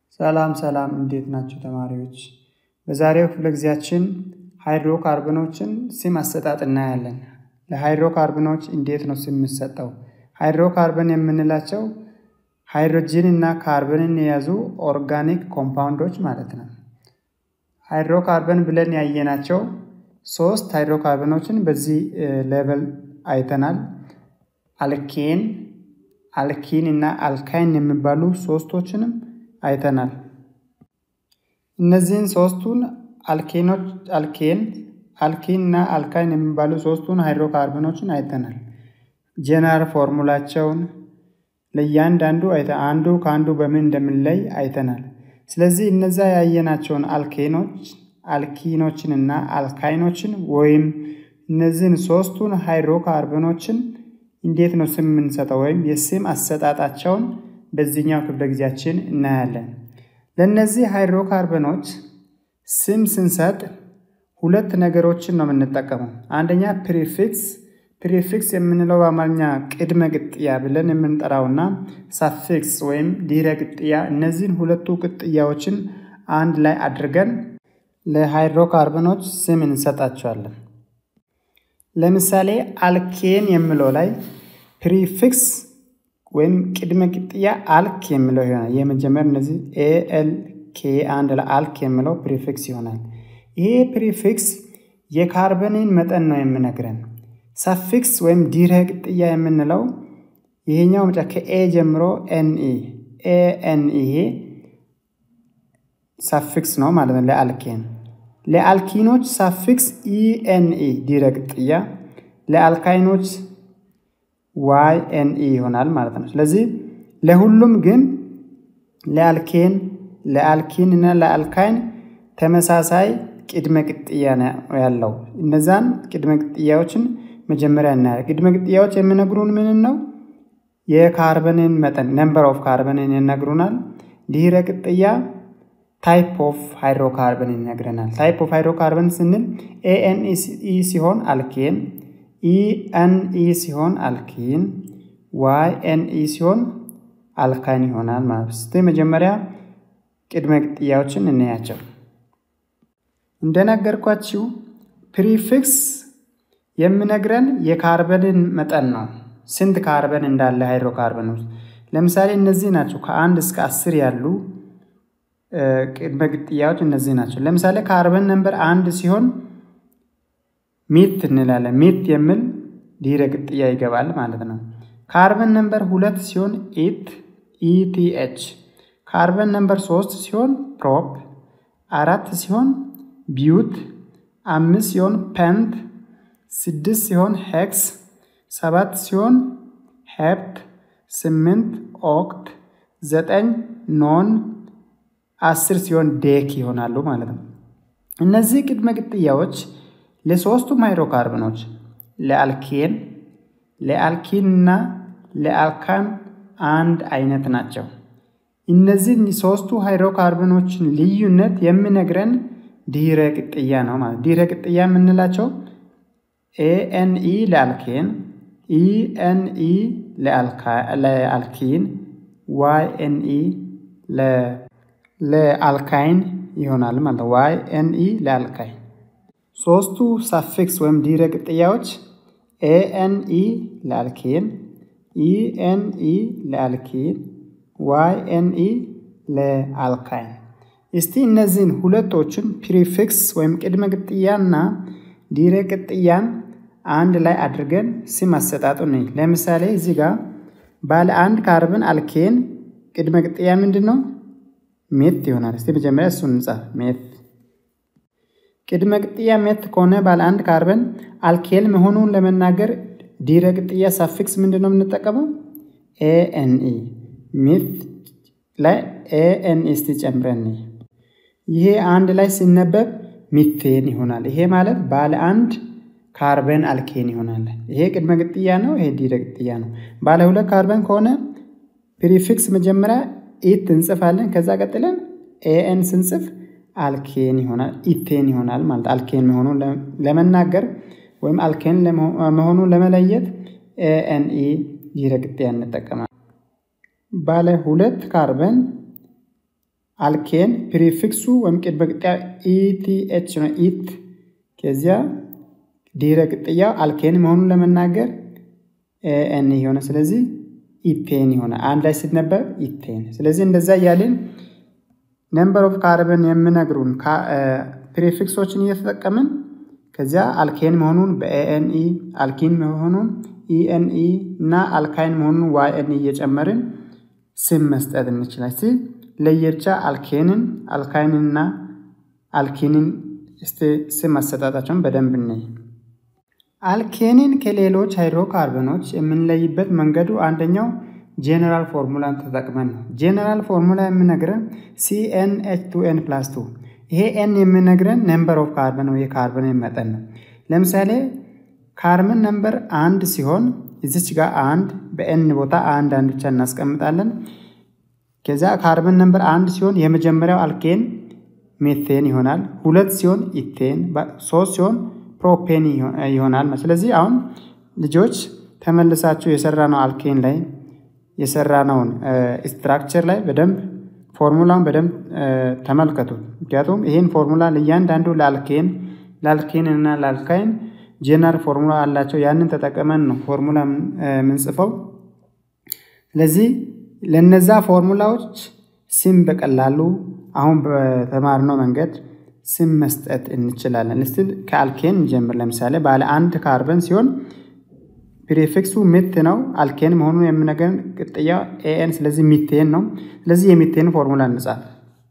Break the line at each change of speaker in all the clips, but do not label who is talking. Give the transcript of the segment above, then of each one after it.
ሰላም ሰላም እንዴት ናቸው ተማሪዎች? በዛሬው ክፍለ ጊዜያችን ሃይድሮካርበኖችን ስም አሰጣጥ እናያለን። ለሃይድሮካርበኖች እንዴት ነው ስም የሚሰጠው? ሃይድሮካርበን የምንላቸው ሃይድሮጂን እና ካርበንን የያዙ ኦርጋኒክ ኮምፓውንዶች ማለት ነው። ሃይድሮካርበን ብለን ያየናቸው ሶስት ሃይድሮካርበኖችን በዚህ ሌቨል አይተናል። አልኬን፣ አልኪን እና አልካይን የሚባሉ ሶስቶችንም አይተናል። እነዚህን ሶስቱን አልኬኖች አልኬን አልኪን እና አልካይን የሚባሉ ሶስቱን ሃይድሮካርበኖችን አይተናል። ጀነራል ፎርሙላቸውን ለእያንዳንዱ አንዱ ከአንዱ በምን እንደምንለይ አይተናል። ስለዚህ እነዛ ያየናቸውን አልኬኖች አልኪኖችን እና አልካይኖችን ወይም እነዚህን ሶስቱን ሃይድሮካርበኖችን እንዴት ነው ስም የምንሰጠው ወይም የስም አሰጣጣቸውን በዚህኛው ክፍለ ጊዜያችን እናያለን። ለእነዚህ ሃይድሮካርበኖች ስም ስንሰጥ ሁለት ነገሮችን ነው የምንጠቀመው። አንደኛ ፕሪፊክስ ፕሪፊክስ የምንለው በአማርኛ ቅድመ ቅጥያ ብለን የምንጠራውና ሳፊክስ ወይም ድህረ ቅጥያ፣ እነዚህን ሁለቱ ቅጥያዎችን አንድ ላይ አድርገን ለሃይድሮካርበኖች ስም እንሰጣቸዋለን። ለምሳሌ አልኬን የሚለው ላይ ፕሪፊክስ ወይም ቅድመ ቅጥያ አልክ የሚለው ይሆናል። የመጀመር እነዚህ ኤኤል ኬ አንድ ላይ አልክ የሚለው ፕሪፊክስ ይሆናል። ይሄ ፕሪፊክስ የካርበንን መጠን ነው የምነግረን። ሳፊክስ ወይም ድህረ ቅጥያ የምንለው ይሄኛው መጫ ከኤ ጀምሮ ኤንኢ ኤኤንኢ ሳፊክስ ነው ማለት ነው ለአልኬን። ለአልኪኖች ሳፊክስ ኢኤንኢ ድህረ ቅጥያ፣ ለአልካይኖች ዋይ ኤንኢ ይሆናል ማለት ነው። ስለዚህ ለሁሉም ግን ለአልኬን ለአልኪን እና ለአልካይን ተመሳሳይ ቅድመ ቅጥያ ነው ያለው። እነዛን ቅድመ ቅጥያዎችን መጀመሪያ እናያለን። ቅድመ ቅጥያዎች የሚነግሩን ምንን ነው? የካርበንን መጠን ነምበር ኦፍ ካርበንን ይነግሩናል። ድህረ ቅጥያ ታይፕ ኦፍ ሃይድሮካርበን ይነግረናል። ታይፕ ኦፍ ሃይድሮካርበን ስንል ኤኤንኢ ሲሆን አልኬን፣ ኢኤንኢ ሲሆን አልኪን፣ ዋይ ኤንኢ ሲሆን አልካይን ይሆናል ማለት ነው። እስቲ መጀመሪያ ቅድመ ቅጥያዎችን እንያቸው። እንደነገርኳችሁ ፕሪፊክስ የሚነግረን የካርበንን መጠን ነው። ስንት ካርበን እንዳለ ሃይድሮካርበን ውስጥ ለምሳሌ እነዚህ ናቸው። ከአንድ እስከ አስር ያሉ ቅድመ ቅጥያዎች እነዚህ ናቸው። ለምሳሌ ካርበን ነምበር አንድ ሲሆን ሚት እንላለን። ሚት የሚል ድህረ ቅጥያ ይገባል ማለት ነው። ካርበን ነምበር ሁለት ሲሆን ኢት ኢቲኤች፣ ካርበን ነምበር ሶስት ሲሆን ፕሮፕ፣ አራት ሲሆን ቢዩት፣ አምስት ሲሆን ፐንት፣ ስድስት ሲሆን ሄክስ፣ ሰባት ሲሆን ሄፕት፣ ስምንት ኦክት፣ ዘጠኝ ኖን፣ አስር ሲሆን ዴክ ይሆናሉ ማለት ነው። እነዚህ ቅድመ ቅጥያዎች ለሶስቱም ሃይድሮካርበኖች ለአልኬን፣ ለአልኪን እና ለአልካን አንድ አይነት ናቸው። እነዚህ ሶስቱ ሃይድሮካርበኖችን ልዩነት የሚነግረን ድህረ ቅጥያ ነው ማለት ድህረ ቅጥያ የምንላቸው ኤኤንኢ ለአልኬን፣ ኢኤንኢ ለአልኪን፣ ዋይ ኤንኢ ለአልካይን ይሆናል ማለት ዋይ ኤንኢ ለአልካይን። ሶስቱ ሳፊክስ ወይም ድህረ ቅጥያዎች ኤኤንኢ ለአልኬን፣ ኢኤንኢ ለአልኪን፣ ዋይ ኤንኢ ለአልካይን። እስቲ እነዚህን ሁለቶችን ፕሪፊክስ ወይም ቅድመ ቅጥያና ድህረ ቅጥያን አንድ ላይ አድርገን ስም አሰጣጡ ነኝ። ለምሳሌ እዚህ ጋር ባለ አንድ ካርበን አልኬን ቅድመ ቅጥያ ምንድን ነው? ሜት ይሆናል። እስቲ መጀመሪያ እሱን እንጻፍ። ሜት ቅድመ ቅጥያ ሜት ከሆነ ባለ አንድ ካርበን አልኬል መሆኑን ለመናገር ድህረ ቅጥያ ሳፊክስ ምንድን ነው የምንጠቀመው? ኤኤንኢ ሜት ላይ ኤኤንኢ እስቲ ጨምረን ይሄ አንድ ላይ ሲነበብ ሚቴን ይሆናል። ይሄ ማለት ባለ አንድ ካርበን አልኬን ይሆናል። ይሄ ቅድመ ቅጥያ ነው። ይሄ ድህረ ቅጥያ ነው። ባለ ሁለት ካርበን ከሆነ ፕሪፊክስ መጀመሪያ ኢት እንጽፋለን። ከዛ ቀጥለን ኤኤን ስንጽፍ አልኬን ይሆናል ኢቴን ይሆናል ማለት አልኬን መሆኑን ለመናገር ወይም አልኬን መሆኑን ለመለየት ኤኤንኢ ድህረ ቅጥያ እንጠቀማለን። ባለ ሁለት ካርበን አልኬን ፕሪፊክሱ ወይም ቅድመ ቅጥያ ኢቲኤች ነው። ኢት ከዚያ ድህረ ቅጥያው አልኬን መሆኑን ለመናገር ኤን የሆነ ስለዚህ ኢቴን የሆነ አንድ ላይ ሲነበብ ኢቴን። ስለዚህ እንደዛ እያልን ነምበር ኦፍ ካርበን የምነግሩን ፕሪፊክሶችን እየተጠቀምን ከዚያ አልኬን መሆኑን በኤኤንኢ አልኪን መሆኑን ኢኤንኢ እና አልካይን መሆኑን ዋይኤንኢ እየጨመርን ስም መስጠት እንችላል። ሲ ለየብቻ አልኬንን አልካይንና አልኪንን እስቲ ስም አሰጣጣቸውን በደንብ እንይ። አልኬንን ከሌሎች ሃይድሮካርበኖች የምንለይበት መንገዱ አንደኛው ጄኔራል ፎርሙላን ተጠቅመን ነው። ጄኔራል ፎርሙላ የምነግረን ሲኤን ኤች ቱ ኤን ፕላስ ቱ ይሄ ኤን የምነግረን ነምበር ኦፍ ካርበን ወይ የካርበን መጠን ነው። ለምሳሌ ካርበን ነምበር አንድ ሲሆን እዚች ጋር አንድ በኤን ቦታ አንድ አንድ ብቻ እናስቀምጣለን። ከዚያ ካርበን ነምበር አንድ ሲሆን የመጀመሪያው አልኬን ሜቴን ይሆናል። ሁለት ሲሆን ኢቴን፣ ሶስት ሲሆን ፕሮፔን ይሆናል። ስለዚህ አሁን ልጆች ተመልሳችሁ የሰራነው አልኬን ላይ የሰራነውን ስትራክቸር ላይ በደንብ ፎርሙላውን በደንብ ተመልከቱት። ምክንያቱም ይህን ፎርሙላ ለእያንዳንዱ ለአልኬን ለአልኬን እና ለአልካይን ጄነራል ፎርሙላ አላቸው። ያንን ተጠቅመን ነው ፎርሙላ የምንጽፈው። ስለዚህ ለነዛ ፎርሙላዎች ስም በቀላሉ አሁን በተማርነው መንገድ ስም መስጠት እንችላለን። እስቲ ከአልኬን እንጀምር። ለምሳሌ ባለ አንድ ካርበን ሲሆን ፕሪፊክሱ ሚት ነው። አልኬን መሆኑን የምነገርን ቅጥያ ኤኤን፣ ስለዚህ ሚቴን ነው። ስለዚህ የሚቴን ፎርሙላ እንጻፍ።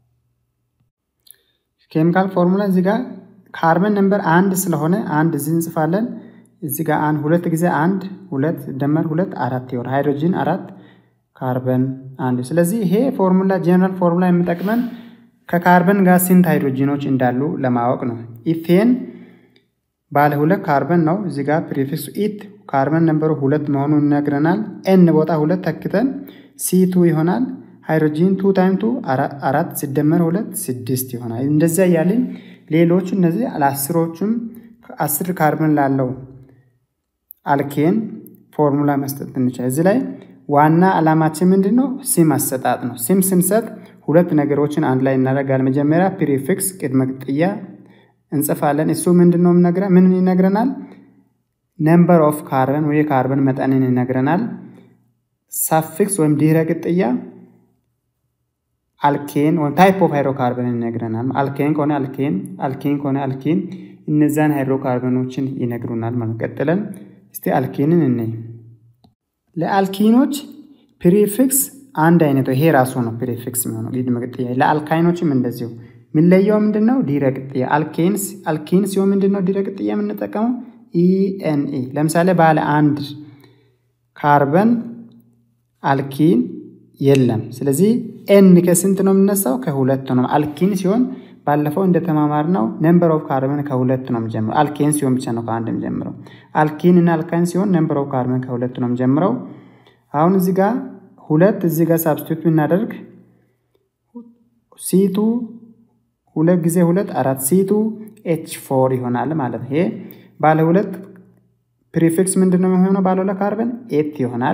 ኬሚካል ፎርሙላ እዚህ ጋር ካርበን ነምበር አንድ ስለሆነ አንድ እዚህ እንጽፋለን። እዚህ ጋር አንድ ሁለት ጊዜ አንድ ሁለት ደመር ሁለት አራት ይሆን ሃይድሮጂን አራት ካርበን አንድ። ስለዚህ ይሄ ፎርሙላ ጄኔራል ፎርሙላ የሚጠቅመን ከካርበን ጋር ስንት ሃይድሮጂኖች እንዳሉ ለማወቅ ነው። ኢቴን ባለ ሁለት ካርበን ነው። እዚህ ጋር ፕሪፊክሱ ኢት ካርበን ነምበሩ ሁለት መሆኑን ይነግረናል። ኤን ቦታ ሁለት ተክተን ሲቱ ይሆናል። ሃይድሮጂን ቱ ታይም ቱ አራት ሲደመር ሁለት ስድስት ይሆናል። እንደዚያ እያልን ሌሎቹ እነዚህ ለአስሮቹም አስር ካርበን ላለው አልኬን ፎርሙላ መስጠት እንችላል። እዚህ ላይ ዋና ዓላማችን ምንድን ነው? ስም አሰጣጥ ነው። ስም ስንሰጥ ሁለት ነገሮችን አንድ ላይ እናደርጋለን። መጀመሪያ ፕሪፊክስ ቅድመ ቅጥያ እንጽፋለን። እሱ ምንድን ነው ምን ይነግረናል? ነምበር ኦፍ ካርበን ወይ የካርበን መጠንን ይነግረናል። ሳፊክስ ወይም ድህረ ቅጥያ አልኬን ወይም ታይፕ ኦፍ ሃይድሮካርበን ይነግረናል። አልኬን ከሆነ አልኬን፣ አልኪን ከሆነ አልኪን፣ እነዛን ሃይድሮካርበኖችን ይነግሩናል ማለት ቀጥለን እስቲ አልኪንን እንይ። ለአልኪኖች ፕሪፊክስ አንድ አይነት ይሄ ራሱ ነው ፕሪፊክስ የሚሆነው ቅድመ ቅጥያ። ለአልካይኖችም እንደዚሁ የሚለየው ምንድን ነው? ድህረ ቅጥያ አልኬንስ አልኪን ሲሆን ምንድን ነው ድህረ ቅጥያ የምንጠቀመው ኢኤንኢ። ለምሳሌ ባለ አንድ ካርበን አልኪን የለም። ስለዚህ ኤን ከስንት ነው የምነሳው? ከሁለት ነው። አልኪን ሲሆን ባለፈው እንደተማማር ነው ነምበር ኦፍ ካርበን ከሁለት ነው የምጀምረው። አልኬን ሲሆን ብቻ ነው ከአንድ የምጀምረው። አልኪን እና አልካይን ሲሆን ነምበር ኦፍ ካርበን ከሁለት ነው የምጀምረው። አሁን እዚህ ጋር ሁለት እዚህ ጋር ሳብስቲቱት ብናደርግ ሲቱ ሁለት ጊዜ ሁለት አራት ሲቱ ኤች ፎር ይሆናል ማለት ነው። ይሄ ባለ ሁለት ፕሪፊክስ ምንድን ነው የሚሆነው? ባለ ሁለት ካርበን ኤት ይሆናል።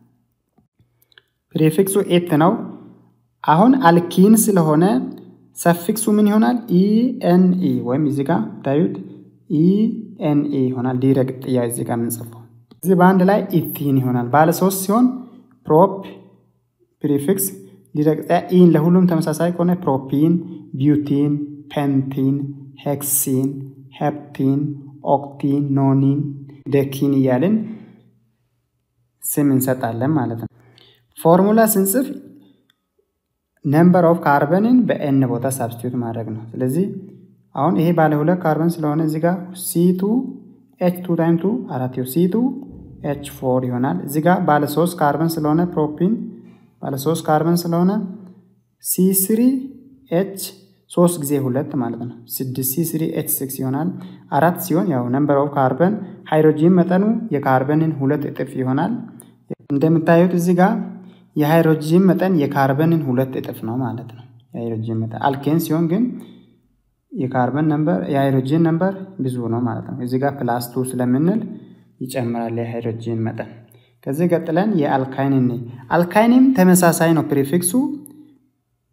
ፕሪፊክሱ ኤት ነው። አሁን አልኪን ስለሆነ ሰፊክሱ ምን ይሆናል? ኢኤንኢ ወይም እዚህ ጋር ታዩት ኢኤንኢ ይሆናል። ድህረ ቅጥያ እዚህ ጋር የምንጽፈው እዚህ በአንድ ላይ ኢቲን ይሆናል። ባለ ሶስት ሲሆን ፕሮፕ ፕሪፊክስ ድህረ ቅጥያ ኢን ለሁሉም ተመሳሳይ ከሆነ ፕሮፒን፣ ቢዩቲን፣ ፔንቲን፣ ሄክሲን፣ ሄፕቲን፣ ኦክቲን፣ ኖኒን፣ ደኪን እያልን ስም እንሰጣለን ማለት ነው። ፎርሙላ ስንጽፍ ነምበር ኦፍ ካርበንን በኤን ቦታ ሳብስቲዩት ማድረግ ነው። ስለዚህ አሁን ይሄ ባለ ሁለት ካርበን ስለሆነ እዚህ ጋር ሲቱ ኤች ቱ ታይም ቱ አራት ሲቱ ኤች ፎር ይሆናል። እዚህ ጋር ባለ ሶስት ካርበን ስለሆነ ፕሮፒን ባለ ሶስት ካርበን ስለሆነ ሲ ስሪ ኤች ሶስት ጊዜ ሁለት ማለት ነው። ስድስት ሲ ስሪ ኤች ሲክስ ይሆናል። አራት ሲሆን ያው ነምበር ኦፍ ካርበን ሃይድሮጂን መጠኑ የካርበንን ሁለት እጥፍ ይሆናል። እንደምታዩት እዚህ ጋር የሃይድሮጂን መጠን የካርበንን ሁለት እጥፍ ነው ማለት ነው። የሃይድሮጂን መጠን አልኬን ሲሆን ግን የካርበን ነምበር የሃይድሮጂን ነምበር ብዙ ነው ማለት ነው። እዚህ ጋር ፕላስ ቱ ስለምንል ይጨምራል የሃይድሮጂን መጠን። ከዚህ ቀጥለን የአልካይን እኔ አልካይንም ተመሳሳይ ነው ፕሪፊክሱ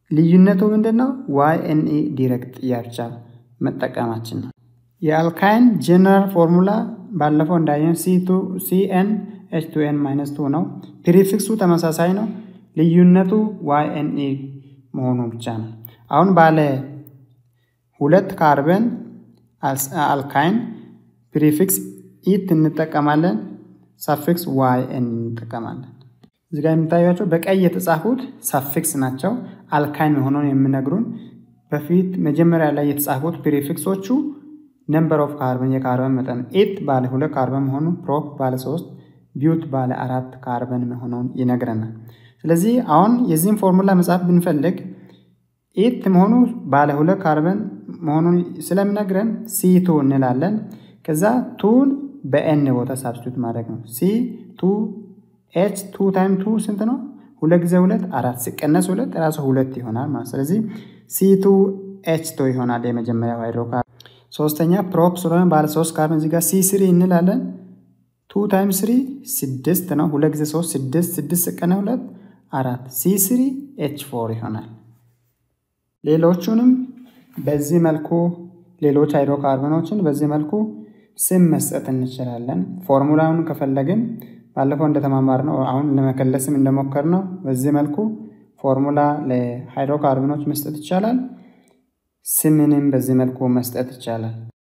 ልዩነቱ ምንድን ነው? ዋይ ኤን ኢ ዲሬክት ጥያቻ መጠቀማችን ነው። የአልካይን ጀነራል ፎርሙላ ባለፈው እንዳየን ሲኤን ኤች ቱ ኤን ማይነስ ቱ ነው። ፕሪፊክሱ ተመሳሳይ ነው። ልዩነቱ ዋይ ኤን ኢ መሆኑ ብቻ ነው። አሁን ባለ ሁለት ካርበን አልካይን ፕሪፊክስ ኢት እንጠቀማለን። ሳፊክስ ዋይ ኤን እንጠቀማለን። እዚህ ጋር የምታዩቸው በቀይ የተጻፉት ሳፊክስ ናቸው። አልካይን መሆኑን የሚነግሩን በፊት መጀመሪያ ላይ የተጻፉት ፕሪፊክሶቹ ነምበር ኦፍ ካርበን የካርበን መጠን ኢት ባለ ሁለት ካርበን መሆኑ፣ ፕሮፕ ባለ ሶስት፣ ቢዩት ባለ አራት ካርበን መሆኑን ይነግረናል። ስለዚህ አሁን የዚህም ፎርሙላ መጻፍ ብንፈልግ ኢት መሆኑ ባለ ሁለት ካርበን መሆኑን ስለሚነግረን ሲ ቱ እንላለን። ከዛ ቱን በኤን ቦታ ሳብስቲቱት ማድረግ ነው። ሲ ቱ ኤች ቱ ታይም ቱ ስንት ነው? ሁለት ጊዜ ሁለት አራት ሲቀነስ ሁለት ራሱ ሁለት ይሆናል ማለት ስለዚህ ሲ ቱ ኤች ቱ ይሆናል የመጀመሪያው ሃይድሮካርበን። ሶስተኛ ፕሮፕ ስለሆነ ባለ ሶስት ካርበን እዚህ ጋር ሲ ስሪ እንላለን። ቱ ታይም ስሪ ስድስት ነው። ሁለት ጊዜ ሶስት ስድስት ስድስት ሲቀነስ ሁለት አራት ሲ ስሪ ኤች ፎር ይሆናል። ሌሎቹንም በዚህ መልኩ ሌሎች ሃይድሮካርበኖችን በዚህ መልኩ ስም መስጠት እንችላለን። ፎርሙላውን ከፈለግን ባለፈው እንደተማማር ነው አሁን ለመከለስም እንደሞከር ነው። በዚህ መልኩ ፎርሙላ ለሃይድሮካርበኖች መስጠት ይቻላል። ስምንም በዚህ መልኩ መስጠት ይቻላል።